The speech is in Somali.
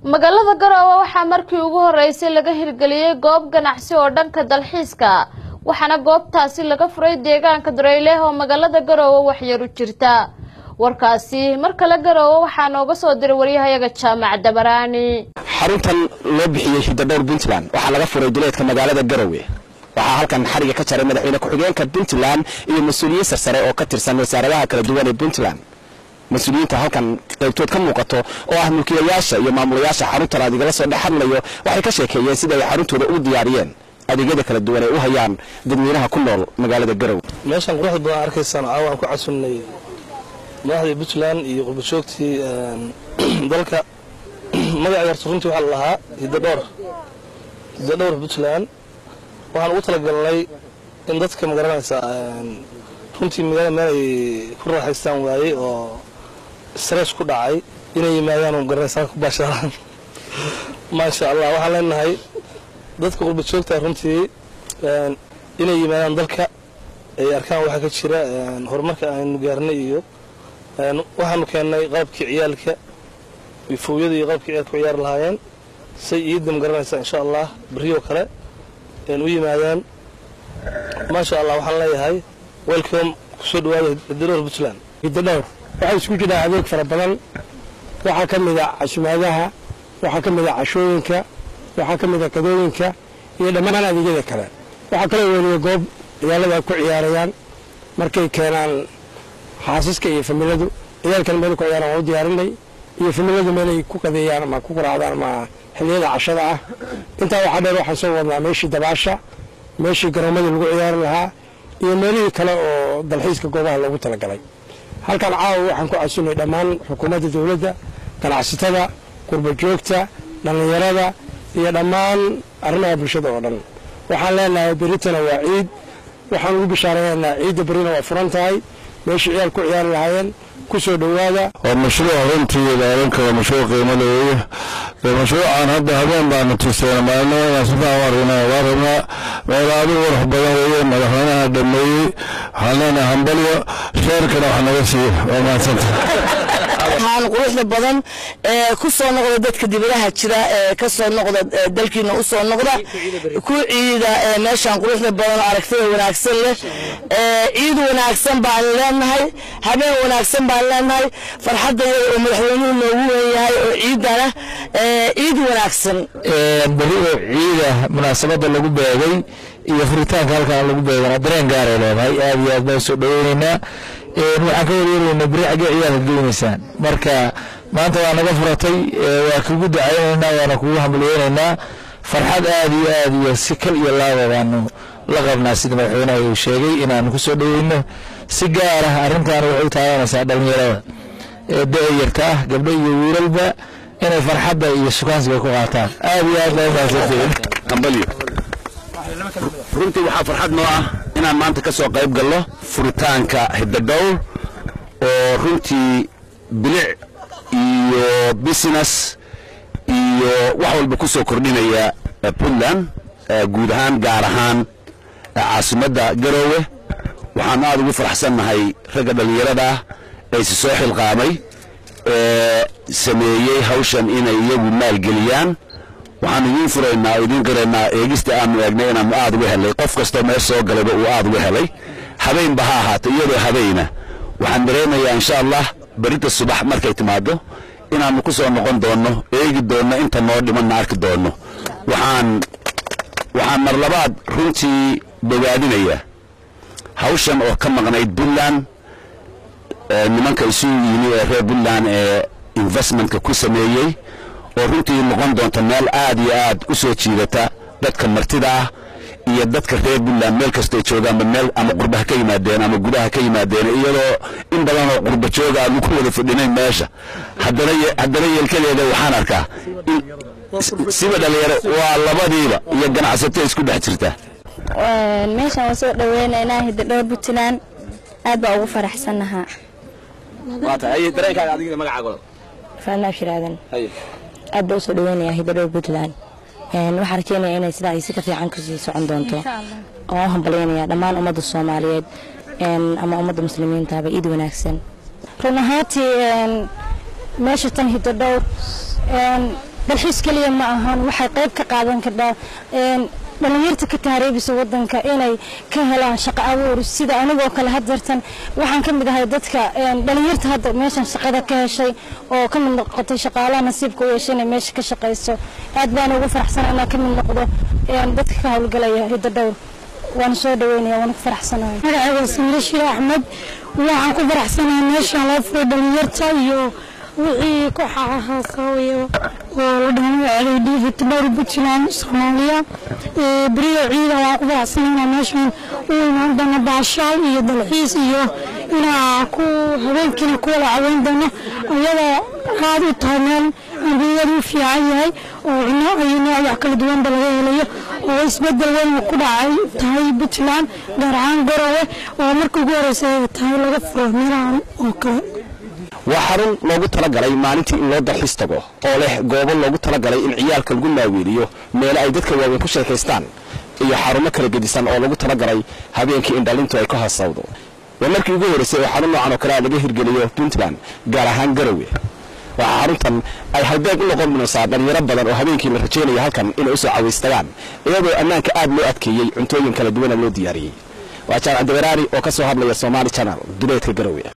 magaalada garoowe waxaa markii ugu horeysay laga hirgeliyey goob ganacsi oo dhanka dalxiiska waxaana goobtaasi laga furay deegaanka dareyleh oo magaalada garoowe waxyaru jirta warkaasi mar kale garoowe waxaa nooga soo diray waryahayaga jaamac dabaraani xaruntan loo bixiyey hidadhowr puntland waxaa laga furay duleedka magaalada garowe waxaa halkan xariga ka jaray madaxweyne ku-xigeenka puntland iyo mas-uuliyiin sarsare oo ka tirsan wasaaradaha kala duwan ee puntland mas-uuliyiinta halkan qaybtood ka muuqato oo ah mulkiilayaasha iyo maamulayaasha xaruntan adigala soo dhex hadlayo waxay ka sheekeeyeen sida ay xaruntooda ugu diyaariyeen adeegyada kala duwan ay u hayaan dadweynaha ku nool magaalada garowe meeshaan quruxda badan arkaysaan caawa aan ku casunnay madaxdii puntland iyo qurbajoogtii dalka magaceeda horta runtii waxaa la lahaa hidadhowr hidadhowr puntland waxaan ugu talagalnay in dadka magaranaysa runtii magaalada meel ay ku raaxaystaan waayey oo stress ku dhacay inay yimaadaan oo magaranaysa ku baashaalaan maasha allah waxaan leenahay dadka qurbajoogta runtii inay yimaadaan dalka ay arkaan waxaa ka jira horumarka aynu gaarnay iyo waxaanu keennay qalabkii ciyaalka fowyada iyo qalabkii ciyaalka ku ciyaari lahaayeen say iidda magaranaysa insha allah beriyoo kale u yimaadaan maasha allah waxaan leeyahay welcome kusoo dhawaada hidadhowr puntland hidadhowr waxaa isku jira adeeg fara badan waxaa ka mid a casumaadaha waxaa ka mid a cashooyinka waxaa ka mid a kadooyinka iyo dhammaan adeegyada kale waxaa kaloo weliya goob ciyaalada ay ku ciyaarayaan markay keenaan xaasaska iyo familadu ciyaalkan meel ku ciyaaraan waa u diyaarinay iyo familadu meelay ku qadeeyaan ama ku quraacdaan ama xilliyada cashada ah intaa waxaa dheer waxaan soo wadnaa meeshii dabaasha meeshii garoomadii lagu ciyaari lahaa iyo meelihii kale oo dalxiiska goobaha loogu talagalay halkan caawa waxaan ku casunnay dhammaan xukuumadda dowladda ganacsatada qurbajoogta dhallinyarada iyo dhammaan arrimaha bulshada oo dhan waxaan leenahay beritana waa ciid waxaan ugu bishaaraynaa ciidda berina waa furan tahay meeshii ciyaal ku ciyaari lahaayeen ku soo dhowaada waa mashruuc runtii ilaalinka waa mashruuc qiimo leeya mashruucan hadda habeen baanu tuseen maalmo inaan si fiican u argnaa waa rabnaa meel aadu qurux badan weeye madaxweynaha dhameeyey waxaan leenahay hambalyo sheerkana wax naga siiya waa mahadsanta waxaan quruxda badan ee ku soo noqda dadka dibadaha jira ee ka soo noqda dalkiina u soo noqda ku ciida meeshaan quruxda badan oo aragtida wanaagsan leh ciid wanaagsan baan leenahay habeen wanaagsan baan leenahay farxadda iyada oo madaxweynuhu noogu weynyahay oo ciidana ciid wanaagsan beri oo ciida munaasabadda lagu beegay iyo furitaanka halkan lagu beegana dareen gaaray leedahay aad iyo aad baan soo dhaweynaynaa waxaan ka waryeeraynaa beri xaggee ciyaarka geynaysaan marka maanta waa naga furatay waa kugu dacaynaynaa waana kugu hambaliyeynaynaa farxad aad iyo aad iyo si kal iyo laaba baanu la qabnaa sida madaxweynaha uu sheegay inaanu ku soo dhaweyno si gaar ah arrintan waxay u taabanaysaa dhallinyarada ee da-yarta ah gabdho iyo wiilalba inay farxadda iyo sukaansiga ku qaataan aad iyo aad baa umahadsantihiin hambalyo runtii waxaa farxad noo ah inaan maanta ka soo qayb galno furitaanka hidadhowr oo runtii bilic iyo business iyo wax walba ku soo kordhinaya puntland guud ahaan gaar ahaan caasimadda garoowe waxaan aada ugu faraxsannahay ragga dhallinyarada ah aysi soo xilqaamay ee sameeyey hawshan inay iyagu maalgeliyaan waxaan idiin furaynaa oo idiin qiraynaa eegista aanu eegnay inaanu aad uga helay qof kastoo meel soo galayba uu aad uga helay habeenba ha ahaato iyadoo habeyna waxaan dareemayaa insha allah berita subax markay timaado inaannu ku soo noqon doonno eegi doonno inta noo dhimanna arki doonno waxaan waxaan mar labaad runtii bogaadinayaa hawshan oo ka maqnayd puntland nimanka isu yimi ee reer puntland ee investmentka ku sameeyey oo runtii noqon doonta meel aad iyo aad u soo jiidata dadka martida ah iyo dadka reer puntland meel kastay joogaanba meel ama qurbaha ka yimaadeen ama gudaha ka yimaadeen iyadoo in badan oo qurba jooga aanu ku wada fadhinayn meesha haddana yeelkadeeda waxaan arkaa siba dhalinyaro waa labadiiba iyo ganacsato isku dhex jirta meeshaan waan soo dhaweynaynaa hidadhowr puntland aad baa ugu faraxsannahaa faanaab shiraadan aad baa usoo dhaweynayaa hidadhowr puntland waxaan rajeynayaa inay sidaa si ka fiican kusii socon doonto oo u hambalyaynaya dhammaan ummadda soomaaliyeed ama ummadda muslimiintaba iid wanaagsan run ahaantii meesha tan hidadhowr dalxiis keliya ma ahan waxay qayb ka qaadan kardhaa dhalinyarta ka taariibisa wadanka inay ka helaan shaqo abuur sida anigoo kale hadeertan waxaan ka mid ahay dadka dhalinyarta hadda meeshan shaqada ka heshay oo ka mid noqotay shaqaalaha nasiibka u yeeshay inay meesha ka shaqayso aad baan ugu faraxsan inaan ka mid noqdo dadka ka howlgalaya hidda dhowr waan soo dhaweynaya waan ku faraxsanahay magacayga samire shire axmed waxaan ku faraxsanahay meeshaan loo furay dhalinyarta iyo wixii ku xaxaasaawayo oo la dhaho ceeydhi hitadhowr puntland soomaaliya beriyo ciida waan ku faraxsanaynaa meeshaan u imaan doona baashaal iyo dalxiis iyo inaa ku habeenkiina ku wada caweyn doono iyadoo aad u tahay meel ambiyadu u fiican yahay oo cunno iyo nooc wax kala duwanba laga helayo oo isbedel weyn ku dhacay tahay puntland gaar ahaan garowe oo marka ugu horeysa ay tahay laga furo meelahan oo kale waa xarun loogu talagalay maalintii in loo dalxiis tago oo leh goobo loogu talagalay in ciyaalka lagu maaweeliyo meelo ay dadka waaweyn ku sheekaystaan iyo xarumo kala gedisan oo lagu talagalay habeenkii in dhalintu ay ka hoosawdo waa markii ugu horreysay oo xarun noocan oo kale laga hirgeliyo puntland gaar ahaan garowe waxaa xaruntan ay halbeeg u noqon doonaysaa dhalinyaro badan oo habeenkii la rajaynaya halkan inay usoo cawaystagaan iyadoo ammaanka aad loo adkeeyey cuntooyin kala duwana loo diyaariyey waa jaamac dawaraari oo ka soo hadlaya somaali channel duleedka garowe